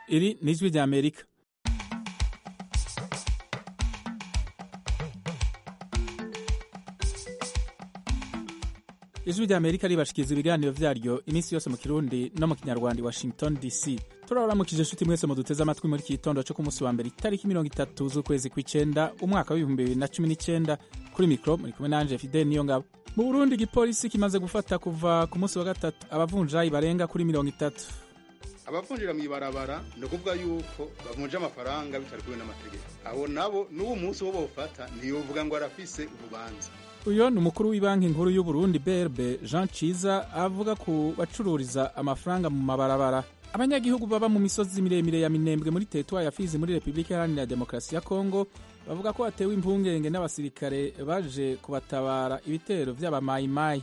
iri ni ijwi rya amerika ijwi rya amerika ribashikiriza ibiganiro vyaryo iminsi yose mu kirundi no mu kinyarwanda i washington dc turabaramukije inshuti mwese muduteze amatwi muri iki gitondo co ku munsi wa mbere itariki mirongo itatu z'ukwezi kw'icenda umwaka w'ibihumbi bibiri na cumi n'icenda kuri mikro muri kumwe nanje fidel niyo ngabo mu burundi igipolisi kimaze gufata kuva ku munsi wa gatatu abavunjayi barenga kuri mirongo itatu abavunjira mw'ibarabara ni ukuvuga yuko bavunja amafaranga bitari kumwe n'amategeko abo nabo n'uwo munsi wo bofata ntiyovuga ngo arafise urubanza uyo ni umukuru w'ibanki nkuru y'uburundi brb jean ciza avuga ku bacururiza amafaranga mu mabarabara abanyagihugu baba mu misozi miremire ya minembwe muri teritwari ya fizi muri repubulika iharanira demokarasi ya kongo bavuga ko batewe impungenge n'abasirikare baje kubatabara ibitero vy'abamayimayi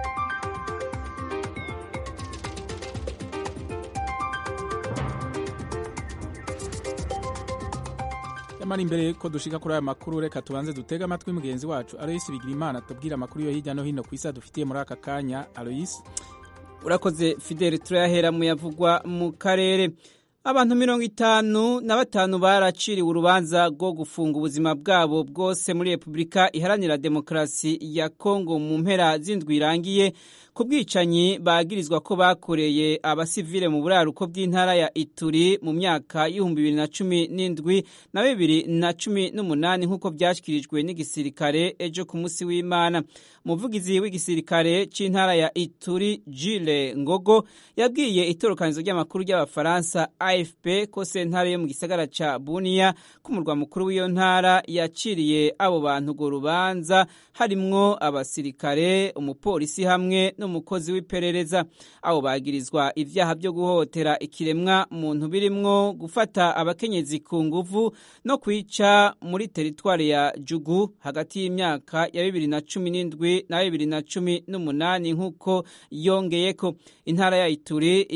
nyamara imbere ko dushika kuri aya makuru reka tubanze dutege amatwi mugenzi wacu aloyisi bigirimana tubwire amakuru yo hirya no hino ku isi adufitiye muri aka kanya aloyisi urakoze fideli turayahera mu yavugwa mu karere abantu mirongo itanu na batanu baraciriwe urubanza rwo gufunga ubuzima bwabo bwose muri repubulika iharanira demokarasi ya kongo mu mpera z'indwi irangiye ku bwicanyi bagirizwa ko bakoreye abasivile mu buraruko bw'intara ya ituri mu myaka y'ibihumbi bibiri na cumi n'indwi na bibiri na cumi n'umunani nk'uko byashyikirijwe n'igisirikare ejo ku munsi w'imana umuvugizi w'igisirikare cy'intara ya ituri jile ngogo yabwiye itorokanizo ry'amakuru ry'abafaransa afp ko sentare yo mu gisagara ca buniya k'umurwa mukuru w'iyo ntara yaciriye abo bantu urwo rubanza harimwo abasirikare umupolisi hamwe n'umukozi w'iperereza abo bagirizwa ivyaha byo guhotera ikiremwa muntu birimwo gufata abakenyezi ku nguvu no kwica muri teritwari ya jugu hagati y'imyaka ya bibiri na cumi n'indwi na bibiri na cumi n'umunani nk'uko yongeyeko intara ya ituri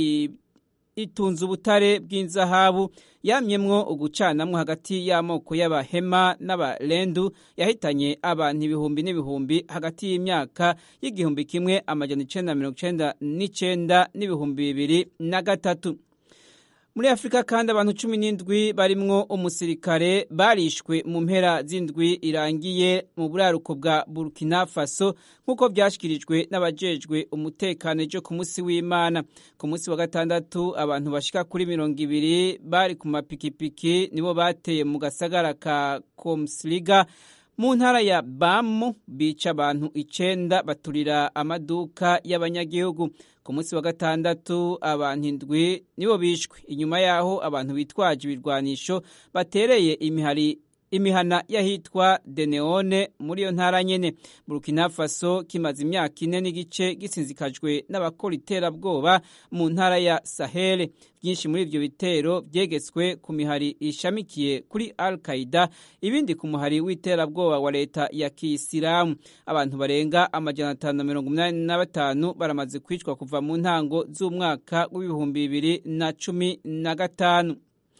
itunze ubutare bw'inzahabu yamyemwo ugucanamwo hagati y'amoko y'abahema n'abarendu yahitanye abantu ibihumbi n'ibihumbi hagati y'imyaka y'igihumbi kimwe amajana icenda mirongo icenda n'icenda n'ibihumbi bibiri na gatatu muri afurika kandi abantu cumi n'indwi barimwo umusirikare barishwe mu mpera z'indwi irangiye mu buraruko bwa burkina faso nk'uko byashyikirijwe n'abajejwe umutekano ejo ku munsi w'imana ku munsi wa gatandatu abantu bashika kuri mirongo ibiri bari ku mapikipiki nibo bateye mu gasagara ka komsliga mu ntara ya bamu bica abantu icenda baturira amaduka y'abanyagihugu ku munsi wa gatandatu abantu indwi nibo bishwe inyuma yaho abantu bitwaje ibirwanisho batereye imihari imihana y'ahitwa deneone muri iyo ntara nyene burkina faso kimaze imyaka ine n'igice gisinzikajwe n'abakora iterabwoba mu ntara ya sahele byinshi muri ivyo bitero vyegetswe ku mihari ishamikiye kuri al qaida ibindi ku muhari w'iterabwoba wa leta ya kiyisilamu abantu barenga amajana atanu na mirongo umunani na batanu baramaze kwicwa kuva mu ntango z'umwaka w'ibihumbi bibiri na cumi na gatanu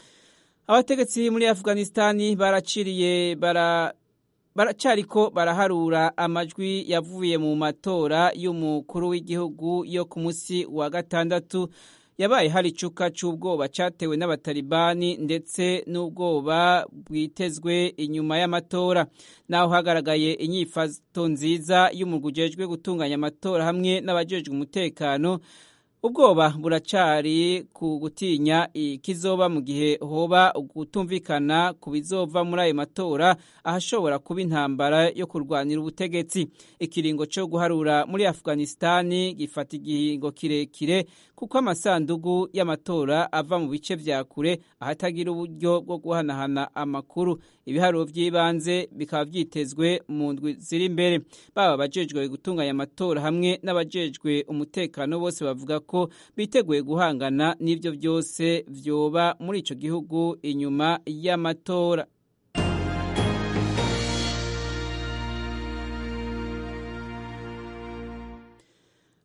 abategetsi muri afghanistani baraciriye bara baracariko baraharura amajwi yavuye mu matora y'umukuru w'igihugu yo ku munsi wa gatandatu yabaye hari icuka c'ubwoba catewe n'abatalibani ndetse n'ubwoba bwitezwe inyuma y'amatora naho hagaragaye inyifato nziza y'umurwi ujejwe gutunganya amatora hamwe n'abajejwe umutekano ubwoba buracari ku gutinya ikizoba mu gihe hoba gutumvikana ku bizova muri ayo matora ahashobora kuba intambara yo kurwanira ubutegetsi ikiringo cyo guharura muri afghanistani gifata igihingo kirekire kuko amasandugu y'amatora ava mu bice vya kure ahatagira uburyo bwo guhanahana amakuru ibiharuro by'ibanze bikaba vyitezwe mu ndwi ziri imbere baba abajejwe gutunganya amatora hamwe n'abajejwe umutekano bose bavuga ko biteguye guhangana n'ivyo byose vyoba muri ico gihugu inyuma y'amatora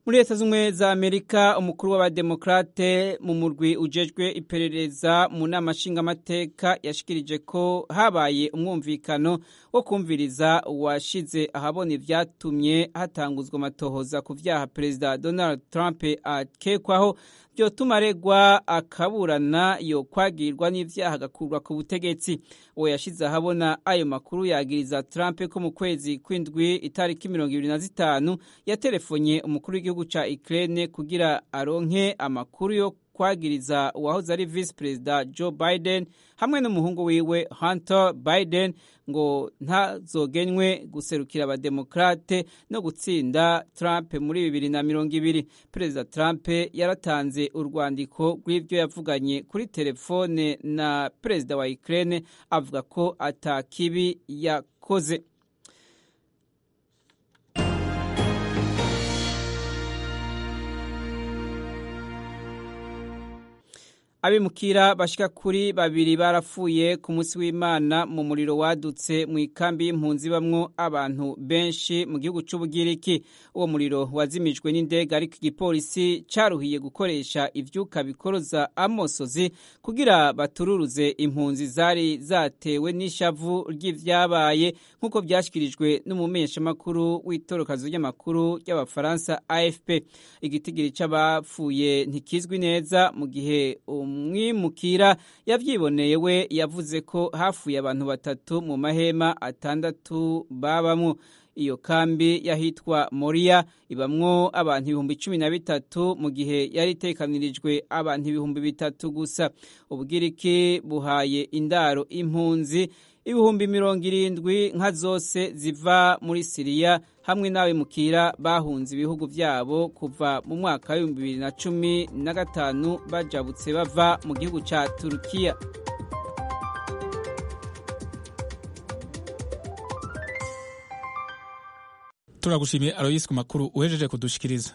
muri leta z'ubumwe za amerika umukuru w'abademokrate mu murwi ujejwe iperereza mu nama nshingamateka yashikirije ko habaye umwumvikano wo kumviriza washize ahabona ibyatumye hatanguzwa amatohoza ku vyaha perezida donald trump akekwaho byotuma aregwa akaburana yo kwagirwa n'ivyaha agakurwa ku butegetsi uwo yashize ahabona ayo makuru yagiriza Trump ko mu kwezi kw'indwi itariki mirongo ibiri na zitanu yatelefonye umukuru w'igihugu ca Ukraine kugira aronke amakuru yo kwagiriza uwahoze ari vice perezida Joe Biden hamwe n'umuhungu wiwe Hunter Biden ngo ntazogenywe guserukira abademokrate no gutsinda Trump muri bibiri na mirongo ibiri perezida Trump yaratanze urwandiko rw'ivyo yavuganye kuri telefone na perezida wa Ukraine avuga ko atakibi yakoze abimukira bashika kuri babiri barapfuye ku munsi w'imana mu muriro wadutse mu ikambi y'impunzi bamwo abantu benshi mu gihugu c'ubugiriki uwo muriro wazimijwe n'indege ariko igipolisi caruhiye gukoresha ivyuka bikoroza amosozi kugira batururuze impunzi zari zatewe n'ishavu ry'ivyabaye nk'uko vyashikirijwe n'umumenyeshamakuru w'itorokazo ry'amakuru ry'abafaransa afp igitigiri c'abapfuye ntikizwi neza mu gihe umwimukira yavyiboneye we yavuze ko hafuye abantu batatu mu mahema atandatu babamwo iyo kambi yahitwa Moria ibamwo abantu ibihumbi cumi na bitatu mu gihe yari itekanirijwe abantu ibihumbi bitatu gusa ubugiriki buhaye indaro impunzi ibihumbi mirongo irindwi nka zose ziva muri siriya hamwe n'abimukira bahunze ibihugu byabo kuva mu mwaka w'ibihumbi bibiri na cumi na gatanu bajabutse bava mu gihugu cya turukiya turagushimiye aroyisi ku makuru uhejeje kudushikiriza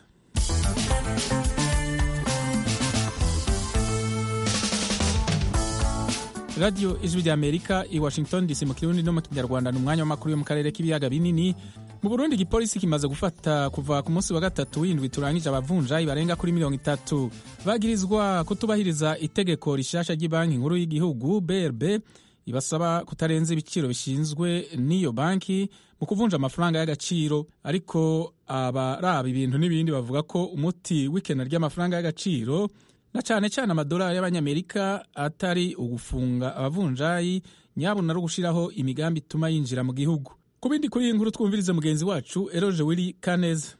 radiyo ijwi rya amerika i washington dc mu kirundi no mu kinyarwanda ni umwanya w'amakuru yo mu karere k'ibiyaga binini mu burundi igipolisi kimaze gufata kuva ku munsi wa gatatu w'indwi turangije abavunjayi barenga kuri mirongo itatu bagirizwa kutubahiriza itegeko rishasha ry'ibanki nkuru y'igihugu brb ibasaba kutarenza ibiciro bishinzwe n'iyo banki mu kuvunja amafaranga y'agaciro ariko abaraba ibintu n'ibindi bavuga ko umuti w'ikena ry'amafaranga y'agaciro na cyane cyane amadolari y'abanyamerika atari ugufunga abavunjayi nyabuna no gushyiraho imigambi ituma yinjira mu gihugu ku bindi kuri iyi nkuru twumvirize mugenzi wacu eroje wiri kaneza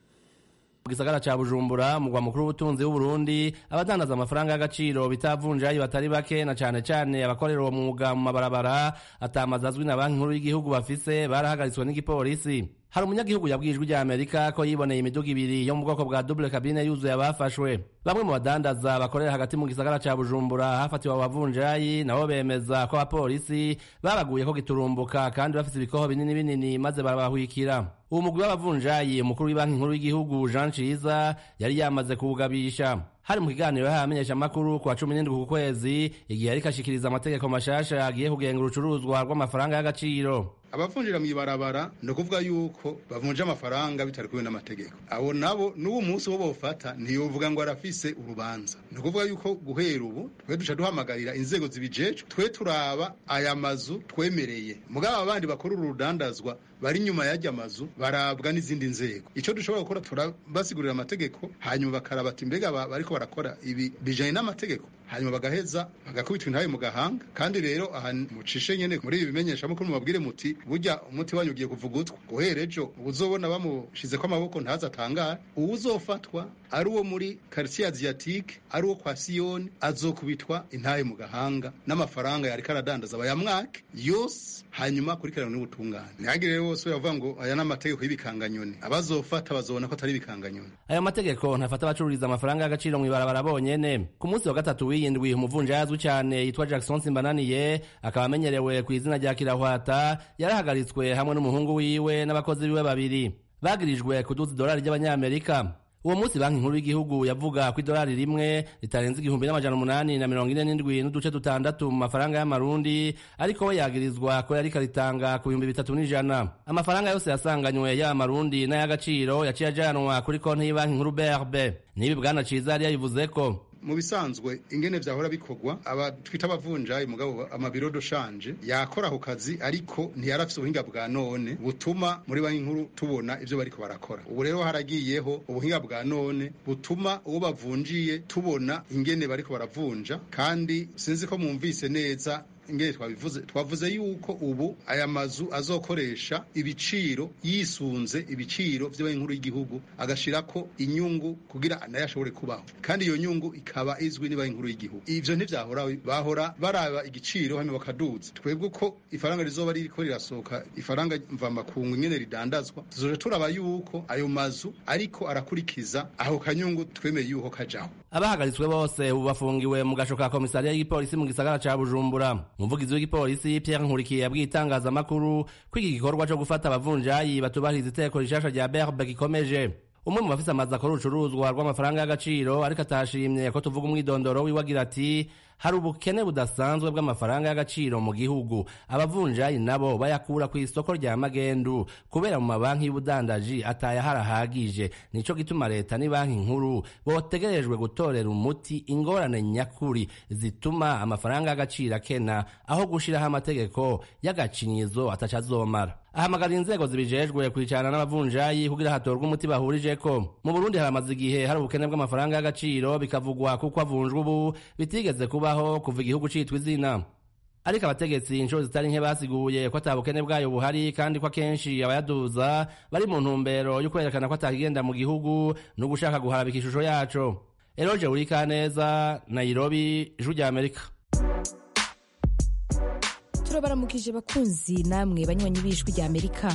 mu gisagara ca bujumbura mugwa mukuru w'ubutunzi w'uburundi abadandaza amafaranga y'agaciro bitavunjayi batari bake na cane cane abakorera uwo mwuga mu mabarabara atamazi azwi na banki nkuru y'igihugu bafise barahagaritswe n'igipolisi hari umunyagihugu yabwiye ijwi rya amerika ko yiboneye imiduga ibiri yo mu bwoko bwa double cabine yuzuye abafashwe bamwe mu badandaza bakorera hagati mu gisagara ca bujumbura hafatiwe abavunjayi nabo bemeza ko abapolisi babaguye ko giturumbuka kandi bafise ibikoho binini binini maze barabahwikira uwo mugwi w'abavunjayi umukuru w'ibanki nkuru y'igihugu jean ciza yari yamaze kuwugabisha hari mu kiganiro yahaye amenyeshamakuru ku wa cumi n'indwi ku kwezi igihe ariko ashikiriza amategeko mashasha agiye kugenga urucuruzwa rw'amafaranga y'agaciro abavunjira mw'ibarabara ni ukuvuga yuko bavunja amafaranga bitari kumwe n'amategeko abo nabo n'uwo munsi wo bofata ntiyovuga ngo arafise urubanza ni ukuvuga yuko guhera ubu twe duca duhamagarira inzego zibijejwe twe turaba aya mazu twemereye mugabo abandi bakora uru rudandazwa bari inyuma y'ajya mazu barabwa n'izindi nzego icyo dushobora gukora turabasigurira amategeko hanyuma bakaraba ati mbega bariko barakora ibi bijanye n'amategeko hanyuma bagaheza bagakubitwa intabe mu gahanga kandi rero aha mucishe nyene muri ibi bimenyeshamakuru mubabwire muti burya umuti wanyu ugiye kuvuga utwa guhera ejo uzobona bamushizeko amaboko ntaza atangara uwuzofatwa ari uwo muri quartier asiatique ari uwo kwa siyoni azokubitwa intabe mu gahanga n'amafaranga yariko aradandaza bayamwake yose hanyuma akurikirana n'ubutungane ntihagire rero wose yavuga ngo aya ni amategeko y'ibikanganyoni abazofata bazobona ko atari ibikanganyoni ayo mategeko ntafata abacururiza amafaranga y'agaciro mw'ibarabara bonyene ku munsi wa gatatu w'iyindwi umuvunjayi azwi cyane yitwa jackson simbananiye akaba amenyerewe ku izina rya kirahwata yarahagaritswe hamwe n'umuhungu wiwe n'abakozi biwe babiri bagirijwe kuduza idolari ry'abanyamerika uwo munsi banki nkuru y'igihugu yavuga ko idolari rimwe ritarenze igihumbi n'amajana umunani na mirongo ine n'indwi n'uduce dutandatu mu mafaranga y'amarundi ariko we yagirizwa ko yariko aritanga ku bihumbi bitatu n'ijana amafaranga yose yasanganywe yaba amarundi n'ay'agaciro yaciye ajanwa kuri konti y'ibanki nkuru brb n'ibi bwana ciza yari yabivuze ko mu bisanzwe ingene vyahora bikorwa aba twita abavunjayi mugabo amabiro doshanje yakora ako kazi ariko ntiyarafise ubuhinga bwa none butuma muri banki nkuru tubona ivyo bariko barakora ubu rero haragiyeho ubuhinga bwa none butuma uwo bavunjiye tubona ingene bariko baravunja kandi sinzi ko mwumvise neza ingene twabivuze twavuze yuko ubu aya mazu azokoresha ibiciro yisunze ibiciro vy'abanki nkuru y'igihugu agashirako inyungu kugira nayo ashobore kubaho kandi iyo nyungu ikaba izwi n'banki nkuru y'igihugu ivyo ntivyahora bahora baraba igiciro hanyuma bakaduza twebwe uko ifaranga rizoba ririko rirasohoka ifaranga mvamakungu ingene ridandazwa tuzoje turaba yuko ayo mazu ariko arakurikiza aho kanyungu twemeye yuko kajaho abahagaritswe bose ubu bafungiwe mu gasho ka komisariya y'igipolisi mu gisagara ca bujumbura umuvugizi w'igipolisi pierre nkurikiye yabwiye itangazamakuru ko iki gikorwa co gufata abavunjayi batubahiriza iteko rishasha rya berbe gikomeje umwe mu bafise amazi akora urucuruzwa rw'amafaranga y'agaciro ariko atashimye ko tuvuga umwidondoro wiwe agira ati hari ubukene budasanzwe bw'amafaranga y'agaciro mu gihugu abavunjayi nabo bayakura ku isoko rya magendu kubera mu mabanki y'ubudandaji atayahara ahagije nico gituma leta ni banki nkuru botegerejwe gutorera umuti ingorane nyakuri zituma amafaranga y'agaciro akena aho gushiraho amategeko y'agacinyizo atacazomara ahamagara inzego zibijejwe kwicarana n'abavunjayi kugira hatorwe umuti bahurijeko mu burundi haramaze igihe hari ubukene bw'amafaranga y'agaciro bikavugwa kuko avunjwa ubu bitigeze kubaho kuva igihugu citwa izina ariko abategetsi inshuro zitari nke basiguye ko ata bukene bwayo buhari kandi ko akenshi abayaduza bari mu ntumbero yo kwerekana ko atakigenda mu gihugu no gushaka guharabika ishusho yaco eroje urikaneza nairobi ijuru rya amerika turabaramukije bakunzi namwe banywanyi b'ijwi rya amerika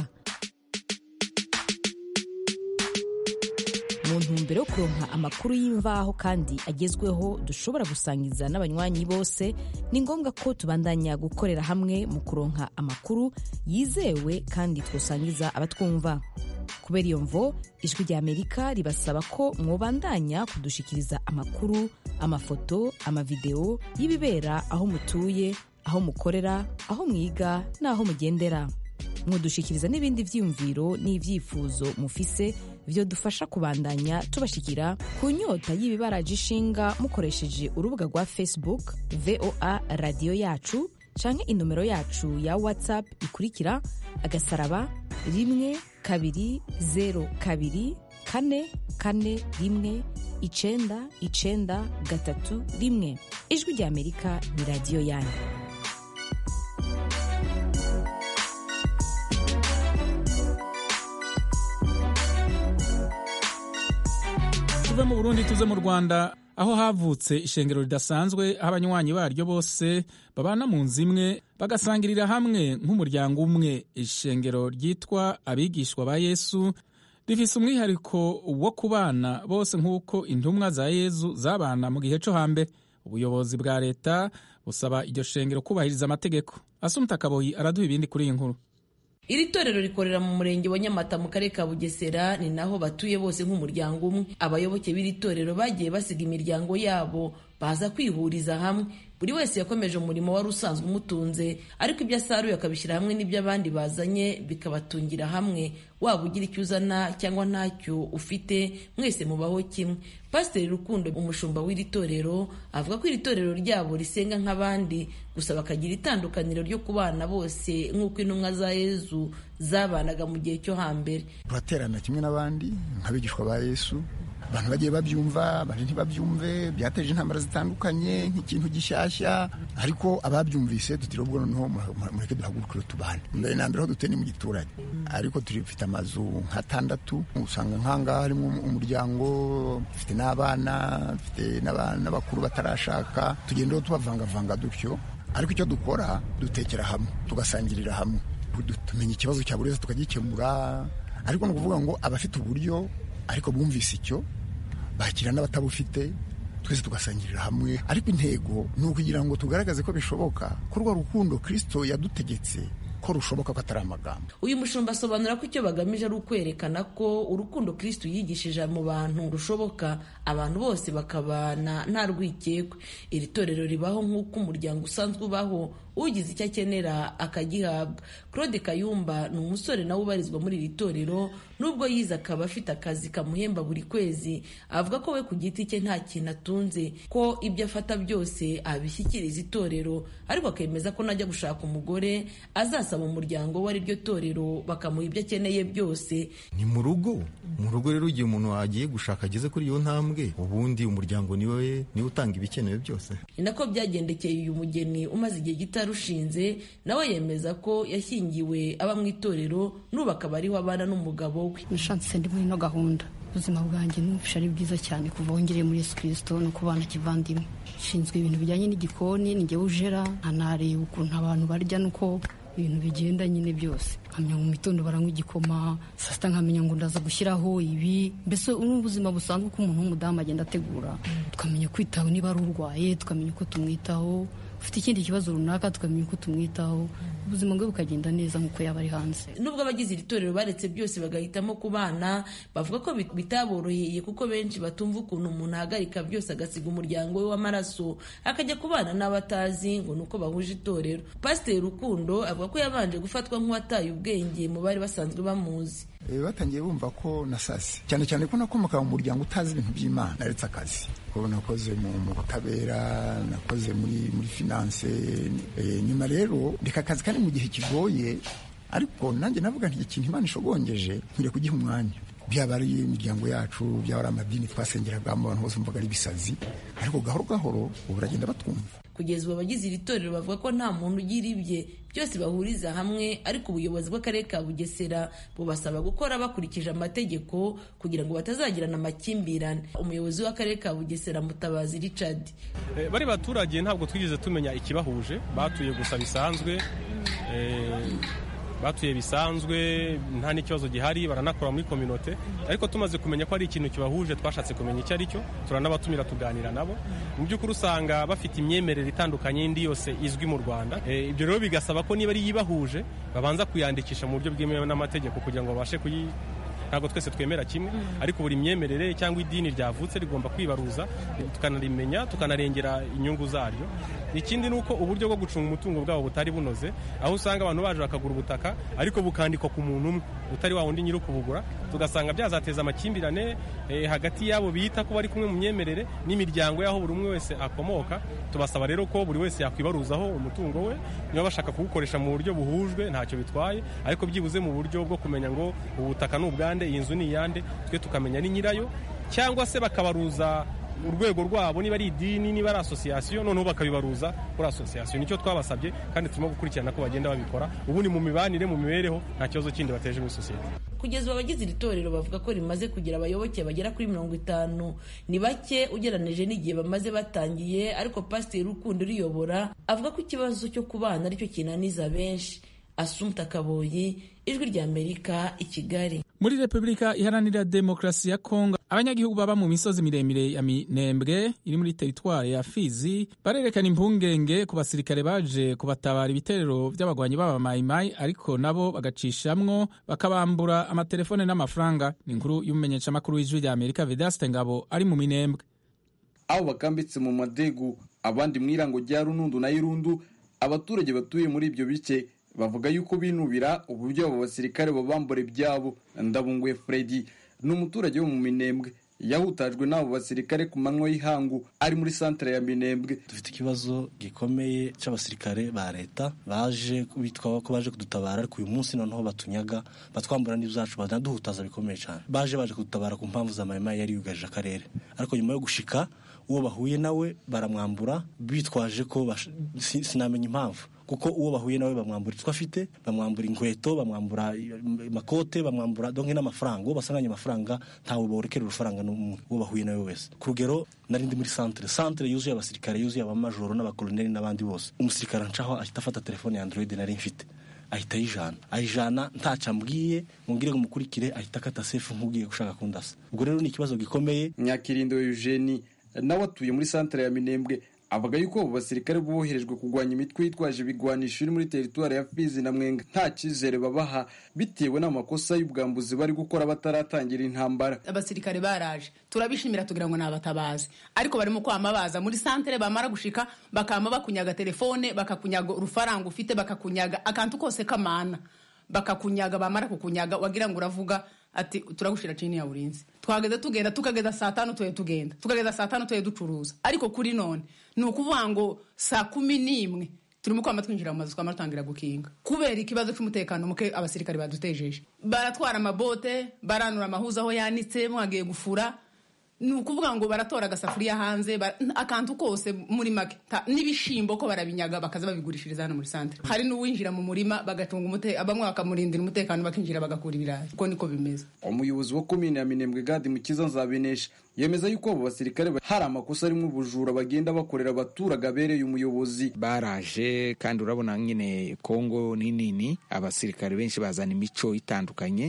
mu ntumbero yo kuronka amakuru y'imvaho kandi agezweho dushobora gusangiza n'abanywanyi bose ni ngombwa ko tubandanya gukorera hamwe mu kuronka amakuru yizewe kandi twosangiza abatwumva kubera iyo mvo ijwi rya amerika ribasaba ko mwobandanya kudushikiriza amakuru amafoto amavideo y'ibibera aho mutuye aho mukorera aho mwiga n'aho mugendera mwodushikiriza n'ibindi vyiyumviro n'ivyifuzo mufise vyo dufasha kubandanya tubashikira ku nyota y'ibibaraje ishinga mukoresheje urubuga rwa facebook voa radiyo yacu canke inomero yacu ya whatsapp ikurikira agasaraba rimwe kabiri zero kabiri kane kane rimwe icenda icenda gatatu rimwe ijwi rya amerika ni radiyo yanyu tuve mu burundi tuze mu rwanda aho havutse ishengero ridasanzwe aho abanywanyi baryo bose babana mu nzu imwe bagasangirira hamwe nk'umuryango umwe ishengero ryitwa abigishwa ba yesu rifise umwihariko wo kubana bose nk'uko intumwa za yezu zabana mu gihe co hambere ubuyobozi bwa leta busaba iryo shengero kubahiriza amategeko asumta kaboyi araduha ibindi kuri iyi nkuru iri torero rikorera mu murenge wa nyamata mu karere ka bugesera ni naho batuye bose nk'umuryango umwe abayoboke b'iri torero bagiye basiga imiryango yabo baza kwihuriza hamwe buri wese yakomeje umurimo wari usanzwe umutunze ariko ibyo asaruye akabishyira hamwe n'ibyo abandi bazanye bikabatungira hamwe waba ugira icyo uzana cyangwa ntacyo ufite mwese mubaho kimwe pasiteri rukundo umushumba w'iri torero avuga ko iri torero ryabo risenga nk'abandi gusa bakagira itandukaniro ryo kubana bose nk'uko intumwa za yezu zabanaga mu gihe cyo hambere turaterana kimwe n'abandi nk'abigishwa ba yesu abantu bagiye babyumva abandi ntibabyumve byateje intambara zitandukanye nk'ikintu gishyashya ariko ababyumvise tutiriwe ubwo noneho mureke duhagurukire tubane mbere na mbere aho duteye ni mu giturage ariko turifite amazu nk'atandatu usanga nk'ahangaha harimo umuryango dufite n'abana dufite n'abakuru batarashaka tugenda tubavangavanga dutyo ariko icyo dukora dutekera hamwe tugasangirira hamwe tumenya ikibazo cya buri wese tukagikemura ariko ni ukuvuga ngo abafite uburyo ariko bumvise icyo bakira n'abatabufite twese tugasangirira hamwe ariko intego ni ukugira ngo tugaragaze ko bishoboka ko urwo rukundo kirisito yadutegetse ko rushoboka ko atari amagambo uyu mushumba asobanura ko icyo bagamije ari ukwerekana ko urukundo kristo yigishije mu bantu rushoboka abantu bose bakabana nta rwikekwe iri torero ribaho nk'uko umuryango usanzwe ubaho ugize icyo akenera akagihabwa claude kayumba ni umusore nawe ubarizwa muri iri torero nubwo yize akaba afite akazi kamuhemba buri kwezi avuga ko we ku giti cye nta kintu atunze ko ibyo afata byose abishyikiriza itorero ariko akemeza ko najya gushaka umugore azasaba umuryango we ari ryo torero bakamuha ibyo akeneye byose ni mu rugo mu rugo rero igihe umuntu agiye gushaka ageze kuri iyo ntambwe ubundi umuryango niwe niwe utanga ibikenewe byose ni nako byagendekeye uyu mugeni umaze igihe gito arushinze nawe yemeza ko yashyingiwe aba mu itorero n'ubu akaba ariho abana n'umugabo we nishatse ndi muri ino gahunda ubuzima bwanjye numvisha ari bwiza cyane kuva wongereye muri yesu kirisito no kubana kivandimwe nshinzwe ibintu bijyanye n'igikoni ni njyewe ujera nkanareba ukuntu abantu barya nuko ibintu bigenda nyine byose nkamenya mu mitondo baranywa igikoma saa sita nkamenya ngo ndaza gushyiraho ibi mbese ni ubuzima busanzwe uko umuntu w'umudamu agenda ategura tukamenya kwitaho niba ari urwaye tukamenya uko tumwitaho ufite ikindi kibazo runaka tukamenya uko tumwitaho ubuzima bwe bukagenda neza nk'uko yaba ari hanze nubwo abagize iri torero baretse byose bagahitamo kubana bavuga ko bitaboroheye kuko benshi batumva ukuntu umuntu ahagarika byose agasiga umuryango we w'amaraso akajya kubana n'abatazi ngo ni uko bahuje itorero pasiteri rukundo avuga ko yabanje gufatwa nk'uwataye ubwenge mu bari basanzwe bamuzi batangiye bumva ko nasase cyane cyane ko nakomoka mu muryango utazi ibintu by'imana naretse akazi ko nakoze mu butabera nakoze muri muri finance nyuma rero reka akazi kari mu gihe kigoye ariko nanjye navuga nti ikintu imana ishogongeje nkwiriye kugiha umwanya byaba ari imiryango yacu byaba ari amadini twasengeragamo abantu bose bumvaga ari ibisazi ariko gahoro gahoro ubu baragenda batwumva kugeza ubu abagize iri torero bavuga ko nta muntu ugira ibye byose bahuriza hamwe ariko ubuyobozi bw'akarere ka bugesera bubasaba gukora bakurikije amategeko kugira ngo batazagirana amakimbirane umuyobozi w'akarere ka bugesera mutabazi richard bari baturage ntabwo twigeze tumenya ikibahuje batuye gusa bisanzwe batuye bisanzwe nta n'ikibazo gihari baranakora muri kominote ariko tumaze kumenya ko ari ikintu kibahuje twashatse kumenya icyo ari cyo turanabatumira tuganira nabo mu by'ukuri usanga bafite imyemerere itandukanye y'indi yose izwi mu rwanda ibyo rero bigasaba ko niba ari iyibahuje babanza kuyandikisha mu buryo bwemewe n'amategeko kugira ngo babashe kuyi ntabwo twese twemera kimwe ariko buri myemerere cyangwa idini ryavutse rigomba kwibaruza tukanarimenya tukanarengera inyungu zaryo ikindi ni uko uburyo bwo gucunga umutungo bwabo butari bunoze aho usanga abantu baje bakagura ubutaka ariko bukandikwa ku muntu umwe utari wa wundi nyiri ukubugura tugasanga byazateza amakimbirane hagati y'abo bita ko bari kumwe mu myemerere n'imiryango y'aho buri umwe wese akomoka tubasaba rero ko buri wese yakwibaruzaho umutungo we niba bashaka kuwukoresha mu buryo buhujwe ntacyo bitwaye ariko byibuze mu buryo bwo kumenya ngo ubutaka ni ubwande iyi nzu ni iyande twe tukamenya ni nyirayo cyangwa se bakabaruza urwego rwabo niba ari idini niba ari asosiyasiyo noneho bakabibaruza kuri asosiyasiyo nicyo twabasabye kandi turimo gukurikirana ko bagenda babikora ubu ni mu mibanire mu mibereho nta kibazo kindi bateje muri sosiyete kugeza ubu abagize iri torero bavuga ko rimaze kugira abayoboke bagera kuri mirongo itanu ni bake ugereranije n'igihe bamaze batangiye ariko pasiteri rukundo uriyobora avuga ko ikibazo cyo kubana aricyo kinaniza benshi asumta kaboyi ijwi ry'amerika i kigali muri repubulika iharanira demokarasi ya kongo abanyagihugu baba mu misozi miremire ya minembwe iri muri teritwari ya fizi barerekana impungenge ku basirikare baje kubatabara ibitero by'abagwanyi b'abamayimayi ariko nabo bagacishamwo bakabambura amatelefone n'amafaranga ni inkuru y'umumenyeshamakuru w'ijwi rya amerika vedaste ngabo ari mu minembwe abo bakambitse mu madegu abandi mu irango rya runundu na irundu abaturage batuye muri ibyo bice bavuga yuko binubira uburyo abo basirikare babambura ibyabo ndabunguye Freddy ni umuturage wo mu minembwe yahutajwe n'abo basirikare ku manywa y'ihangu ari muri santere ya minembwe dufite ikibazo gikomeye cy'abasirikare ba leta baje bitwa ko baje kudutabara ariko uyu munsi noneho batunyaga batwambura n'ibyacu banaduhutaza bikomeye cyane baje baje kudutabara ku mpamvu za mayima yari yugarije akarere ariko nyuma yo gushika uwo bahuye nawe baramwambura bitwaje ko sinamenya impamvu kuko uwo bahuye nawe bamwambura icyo afite bamwambura inkweto bamwambura amakote bamwambura donke n'amafaranga uwo basanganye amafaranga ntawe borekera urufaranga n'umwe uwo bahuye nawe wese ku rugero nari ndi muri santere santere yuzuye abasirikare yuzuye abamajoro n'abakoloneli n'abandi bose umusirikare ncaho ahita afata telefone ya android nari mfite ahita ayijana ayijana ntacyo ambwiye mubwire ngo mukurikire ahita akata sefu nk'ubwiye gushaka kundasa ubwo rero ni ikibazo gikomeye nyakirindo eugenie nawe atuye muri santere ya minembwe avuga yuko abo basirikare boherejwe kurwanya imitwe yitwaje ibigwanisho iri muri teritwari ya fizi na mwenga nta cyizere babaha bitewe n'amakosa y'ubwambuzi bari gukora bataratangira intambara abasirikare baraje turabishimira tugira ngo ni abatabazi ariko barimo kwama baza muri santere bamara gushika bakama bakunyaga telefone bakakunyaga urufaranga ufite bakakunyaga akantu kose kamana bakakunyaga bamara kukunyaga wagira ngo uravuga ati turagushira chini ya ulinzi twageze tugenda tukageza saa tanu tuye tugenda tukageza saa tanu tuye ducuruza ariko kuri none ni ukuvuga ngo saa kumi n'imwe turimo kwama twinjira mu mazu twama dutangira gukinga kubera ikibazo cy'umutekano muke abasirikare badutejeje baratwara amabote baranura amahuza aho yanitse mwagiye gufura ni ukuvuga ngo baratora agasafuriya hanze akantu kose muri make n'ibishimbo ko barabinyaga bakaza babigurishiriza hano muri santere hari n'uwinjira mu murima bagacunga umutekano bamwe bakamurindira umutekano bakinjira bagakura ibirayi uko niko bimeze umuyobozi wa komine ya minembwe gadi mukiza nzabinesha yemeza yuko abo basirikare hari amakosa arimo ubujura bagenda bakorera abaturage abereye umuyobozi baraje kandi urabona nyine kongo ni nini abasirikare benshi bazana imico itandukanye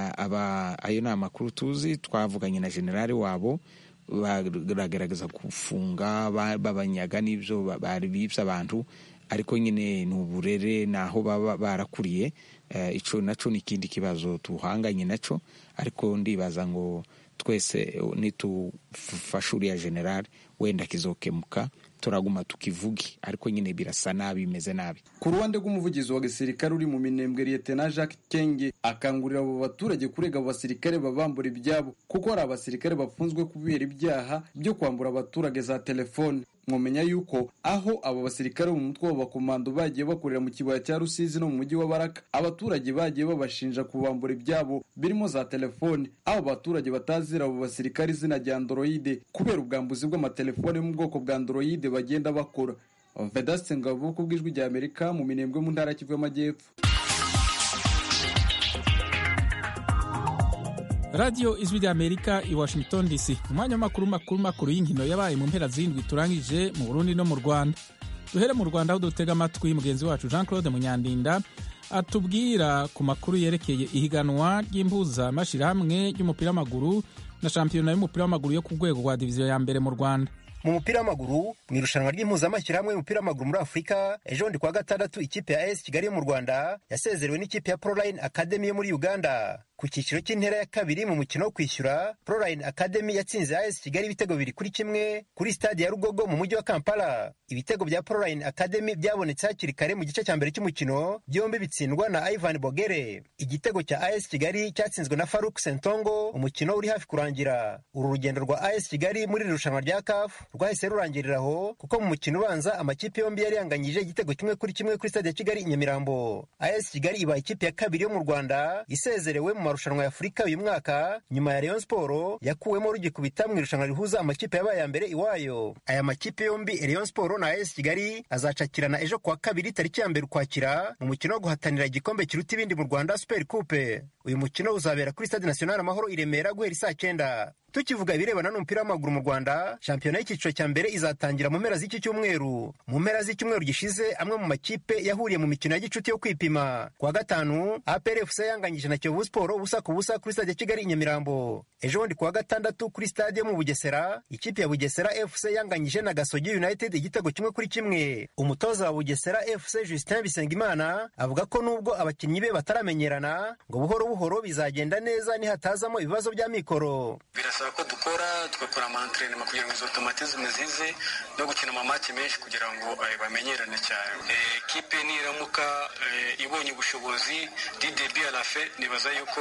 aba ayo ni amakuru tuzi twavuganye na generale wabo baragaragaza gufunga babanyaga n'ibyo bari bibye abantu ariko nyine ni uburere ni aho baba barakuriye icyo nacyo ni ikindi kibazo tuhanganye nacyo ariko ndibaza ngo twese nitufashe uriya generale wenda kizokemuka turaguma tukivuge ariko nyine birasa nabi bimeze nabi ku ruhande rw'umuvugizi wa gisirikare uri mu minembwe liyetena jacques kenge akangurira abo baturage kurega abo basirikare babambura ibyabo kuko hari abasirikare bafunzwe kubera ibyaha byo kwambura abaturage za telefone mwamenya yuko aho abo basirikare mu mutwe w'abakomando bagiye bakorera mu kibaya cya rusizi no mu mujyi wa baraka abaturage bagiye babashinja kubambura ibyabo birimo za telefone aho abaturage batazira abo basirikare izina rya androide kubera ubwambuzi bw'amatelefone yo mu bwoko bwa androide bagenda bakora vedaste ngabo ku bw'ijwi rya amerika mu minembwe mu ntara kivu y'amajyepfo radiyo ijwi rya amerika i washington dc umwanya w'amakuru makuru makuru y'inkino yabaye mu mpera z'indwi turangije mu burundi no mu rwanda duhere mu rwanda aho dutega amatwi mugenzi wacu jean claude munyandinda atubwira ku makuru yerekeye ihiganwa ry'impuzamashyirahamwe ry'umupira w'amaguru na shampiyona y'umupira w'amaguru yo ku rwego rwa diviziyo ya mbere mu rwanda mu mupira w'amaguru mu irushanwa ry'impuzamashyirahamwe y'umupira w'amaguru muri afurika ejo bundi kuwa gatandatu ikipe ya as kigali yo mu rwanda yasezerewe n'ikipe ya proline academy yo muri uganda ku cyiciro cy'intera ya kabiri mu mukino wo kwishyura proline academy yatsinze as kigali ibitego bibiri kuri kimwe kuri stade ya rugogo mu mujyi wa kampala ibitego bya proline academy byabonetse hakiri kare mu gice cya mbere cy'umukino byombi bitsindwa na ivan bogere igitego cya as kigali cyatsinzwe na faruk sentongo umukino uri hafi kurangira uru rugendo rwa as kigali muri iri rushanwa rya caf rwahise rurangirira aho kuko mu mukino ubanza amakipe yombi yari yanganyije igitego kimwe kuri kimwe kuri stade ya kigali i nyamirambo as kigali ibaye ikipe ya kabiri yo mu rwanda isezerewe mu marushanwa ya afurika uyu mwaka nyuma ya rayon sport yakuwemo rugikubita mu irushanwa rihuza amakipe yabaye ya mbere iwayo aya makipe yombi rayon sport na as kigali azacakirana ejo kuwa kabiri tariki ya mbere ukwakira mu mukino wo guhatanira igikombe kiruta ibindi mu rwanda super coupe uyu mukino uzabera kuri stade national amahoro i remera guhera isaa cyenda tukivuga ibirebana n'umupira w'amaguru mu rwanda shampiyona y'icyiciro cya mbere izatangira mu mpera z'iki cyumweru mu mpera z'icyumweru gishize amwe mu makipe yahuriye mu mikino ya gicuti yo kwipima kuwa gatanu APRFC yanganyije na Kiyovu Sport ubusa ku busa kuri stade ya Kigali i Nyamirambo ejo bundi kuwa gatandatu kuri stade yo mu Bugesera ikipe ya Bugesera FC yanganyije na Gasogi United igitego kimwe kuri kimwe umutoza wa Bugesera FC Justin Bisengimana avuga ko nubwo abakinnyi be bataramenyerana ngo buhoro buhoro bizagenda neza nihatazamo ibibazo bya mikoro birasaba ko dukora tugakora amantrenema kugira ngo izo automatisme zize no gukina amamaki menshi kugira ngo bamenyerane cyane ekipe niramuka ibonye ubushobozi didebi arafe nibaza yuko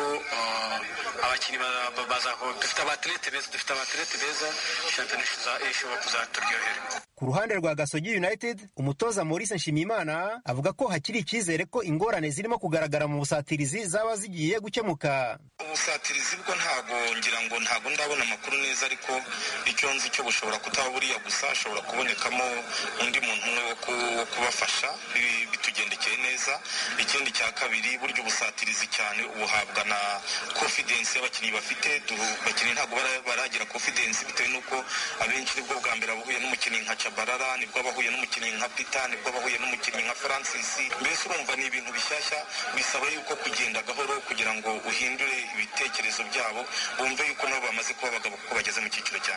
abakinnyi dufite abaterete beza dufite abaterete beza shampiyona ishobora kuzaturyohera ku ruhande rwa gasogi united umutoza maurice nshimiyimana avuga ko hakiri icyizere ko ingorane zirimo kugaragara mu busatirizi zaba zigiye gukemuka ubusatirizi bwo ntago ngira ngo ntago ndabona amakuru neza ariko icyo nzi cyo bushobora kutaba buriya gusa hashobora kubonekamo undi muntu umwe wo kubafasha bitugendekeye neza ikindi cya kabiri buryo ubusatirizi cyane ubuhabwa na confidence y'abakinnyi bafite abakinnyi ntabwo baragira confidence bitewe n'uko abenshi nibwo bwa mbere bahuye n'umukinnyi nka Chabarara nibwo bahuye n'umukinnyi nka Peter nibwo bahuye n'umukinnyi nka Francis mbese urumva ni ibintu bishyashya bisaba yuko kugenda gahoro kugira ngo uhindure ibitekerezo byabo bumve yuko nabo bamaze kuba abagabo kuko bageze mu cyiciro cya mbere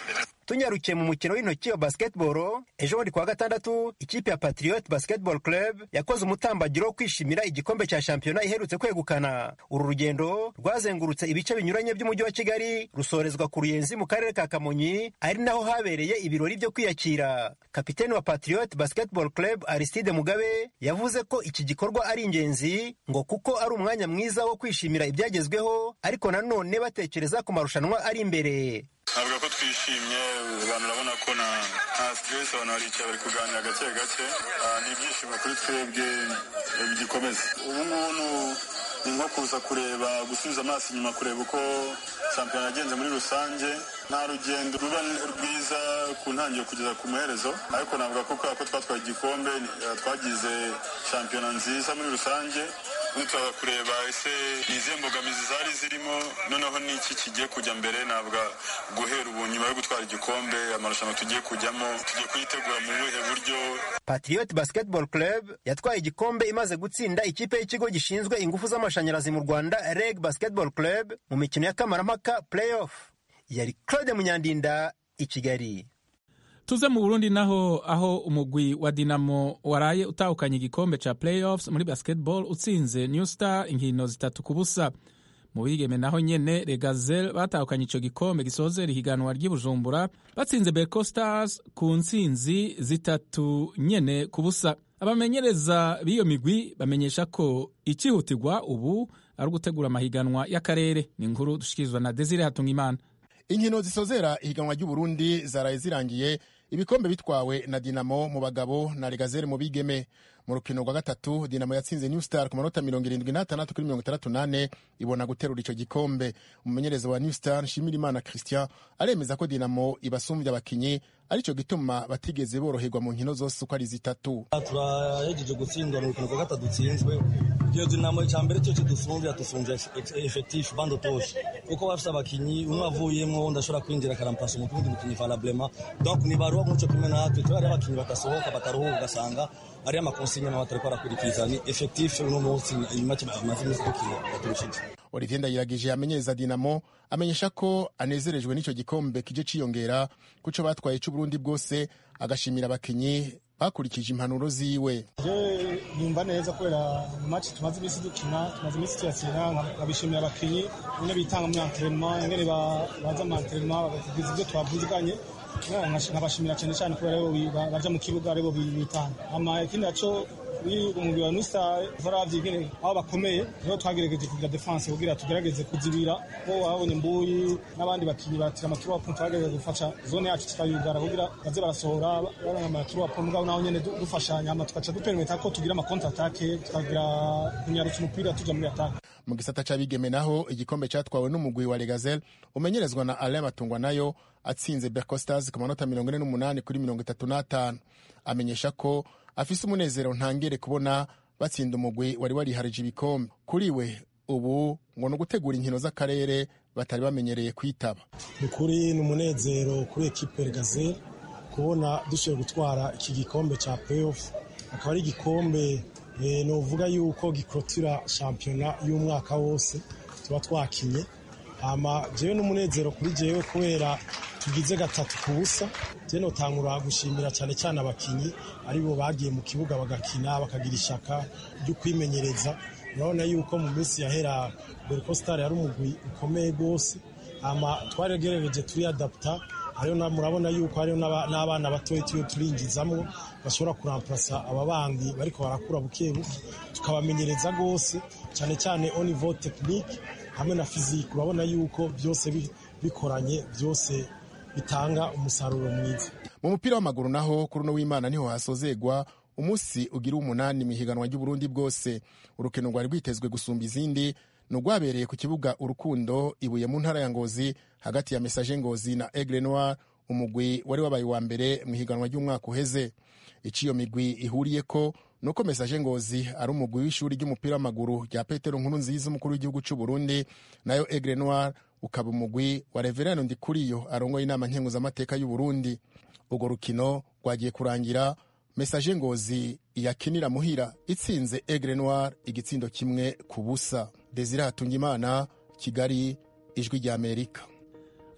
tunyarukiye mu mukino w'intoki wa basketball ejo bundi kuwa gatandatu ikipe ya patriot basketball club yakoze umutambagiro wo kwishimira igikombe cya shampiyona iherutse kwegukana uru rugendo rwazengurutse ibice binyuranye by'umujyi wa kigali rusorezwa ku ruyenzi mu karere ka kamonyi ari naho habereye ibirori byo kwiyakira kapiteni wa patriot basketball club aristide mugabe yavuze ko iki gikorwa ari ingenzi ngo kuko ari umwanya mwiza wo kwishimira ibyagezweho ariko nanone batekereza ku marushanwa ari imbere navuga ko twishimye abantu urabona ko nta stress abantu baricaye bari kuganira gake gake ni ibyishimo kuri twebwe bigikomeza ubu ngubu ni nko kuza kureba gusubiza amaso inyuma kureba uko shampiyona yagenze muri rusange nta rugendo ruba rwiza ku ntangiriro kugeza ku muherezo ariko navuga ko kubera ko twatwaye igikombe twagize shampiyona nziza muri rusange turaza kureba ese ni izihe mbogamizi zari zirimo noneho n'iki kigiye kujya mbere navuga guhera ubu nyuma yo gutwara igikombe amarushanwa tugiye kujyamo tugiye kuyitegura mu buhe buryo patriot basketball club yatwaye igikombe imaze gutsinda ikipe y'ikigo gishinzwe ingufu z'amashanyarazi mu rwanda reg basketball club mu mikino ya kamarampaka playoff yari claude munyandinda i kigali tuze mu burundi naho aho umugwi wa dinamo waraye utahukanye igikombe ca playoffs muri basketball utsinze new star inkino zitatu ku busa mu bigeme naho nyene regazel batahukanye ico gikombe gisozera ihiganwa ry'ibujumbura batsinze beko stars ku ntsinzi zitatu nyene ku busa abamenyereza b'iyo migwi bamenyesha ko icihutirwa ubu ari ugutegura amahiganwa y'akarere ni inkuru dushikirizwa na desire hatungimana inkino zisozera ihiganwa ry'uburundi zaraye zirangiye ibikombe bitwawe na dinamo mu bagabo na regazere mu bigeme mu rukino rwa gatatu dinamo yatsinze new star ku manota mirongo irindwi n'atandatu kuri mirongo itandatu n'ane ibona guterura icyo gikombe umumenyereza wa new star nshimirimana christian aremeza ko dinamo ibasumbya abakinyi aricyo gituma batigeze boroherwa mu nkino zose uko ari zitatu turahejeje gutsindwa mu rukino rwa gatatu dutsinzwe iyo dinamo icya mbere cyo kidusumbya dusumbya efekitifu bando toshe kuko bafite abakinyi umwe avuyemo undi ashobora kwinjira akarampasa umukundi mukinyi valablement donc nibaruwa nk'uco kumwe natwe tubari abakinyi badasohoka bataruhuka ugasanga ari amakonsigne mama tariko arakurikiza ni efekitifu uno munsi make amaze iminsi dukina baturushije olivier ndayiragije amenyereza dinamo amenyesha ko anezerejwe n'icyo gikombe kije ciyongera kuco batwaye c'uburundi bwose agashimira abakinyi bakurikije impanuro ziwe je numva neza kubera match tumaze iminsi dukina tumaze iminsi tuyakina nkabishimira abakinyi nyine bitanga muri entraînement ingene baza mu entraînement bagategereza ibyo twavuziganye nkabashimira cyane cyane kubera baja mu kibuga aribo bitanga ama ikindi naco umugwi wa nusa varavye ingene aho bakomeye niho twagerageje kugira defense kugira tugerageze kuzibira ko wabonye mbuyi n'abandi bakinyi batira amaturu wapu twagerageje gufasha zone yacu tukayugara kugira baze barasohora baronka amaturu wapu mugabo naho nyene dufashanya hama tugaca dupermeta ko tugira ama contre attaque tukagira kunyarutsa umupira tuja muri attaque mu gisata c'abigeme naho igikombe catwawe n'umugwi wa Legazel umenyerezwa na Alain Matungwa nayo atsinze Berco Stars ku manota mirongo ine n'umunani kuri mirongo itatu n'atanu amenyesha ko afise umunezero ntangere kubona batsinda umugwi wari wariharije ibikombe kuri we ubu ngo ni ugutegura inkino z'akarere batari bamenyereye kwitaba ni kuri ni umunezero kuri ekipe Legazel kubona dushoboye gutwara iki gikombe cya playoff akaba ari igikombe nuvuga yuko gikrotira shampiyona y'umwaka wose tuba twakinye hama jewe n'umunezero kuri jewe kubera tugize gatatu ku busa je notangura gushimira cyane cyane abakinyi aribo bagiye mu kibuga bagakina bakagira ishaka ryo kwimenyereza urabona yuko mu minsi yahera Berco Star yari umugwi ukomeye rwose hama twaregerageje turiyadaputa hariho murabona yuko hariho n'abana batoya tuyo turinjizamwo bashobora kuramplasa aba bandi bariko barakura buke buke tukabamenyereza rwose cyane cyane au niveau technique hamwe na physique urabona yuko byose bikoranye byose bitanga umusaruro mwiza mu mupira w'amaguru naho kuri uno w'imana niho hasozegwa umunsi ugira umunani mu ihiganwa ry'uburundi bwose urukino rwari rwitezwe gusumba izindi ni urwabereye ku kibuga urukundo ibuye mu ntara ya ngozi hagati ya mesaje ngozi na egre noir umugwi wari wabaye wa mbere mu ihiganwa ry'umwaka uheze icyo iyo migwi ihuriye ko ni uko mesaje ngozi ari umugwi w'ishuri ry'umupira w'amaguru rya petero nkuru nziza umukuru w'igihugu cy'u burundi nayo egre noir ukaba umugwi wa reverano ndikuriyo arongoye inama nkenguzamateka y'u burundi urwo rukino rwagiye kurangira mesaje ngozi iyakinira muhira itsinze egre noir igitsindo kimwe ku busa desire hatungimana kigali ijwi ry'amerika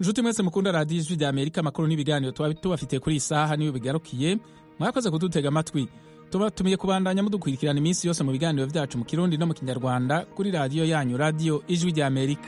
inshuti mwese mukunda radiyo ijwi rya amerika amakuru n'ibiganiro tuba tubafitiye kuri iyi saha niyo bigarukiye mwakoze kudutega amatwi tubatumiye kubandanya mudukurikirana iminsi yose mu biganiro byacu mu kirundi no mu kinyarwanda kuri radiyo yanyu radiyo ijwi rya amerika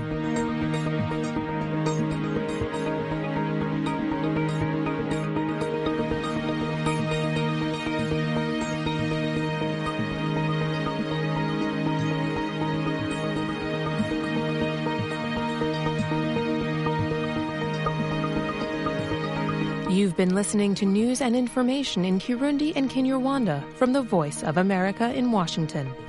You've been listening to news and information in Kirundi and Kinyarwanda from the Voice of America in Washington.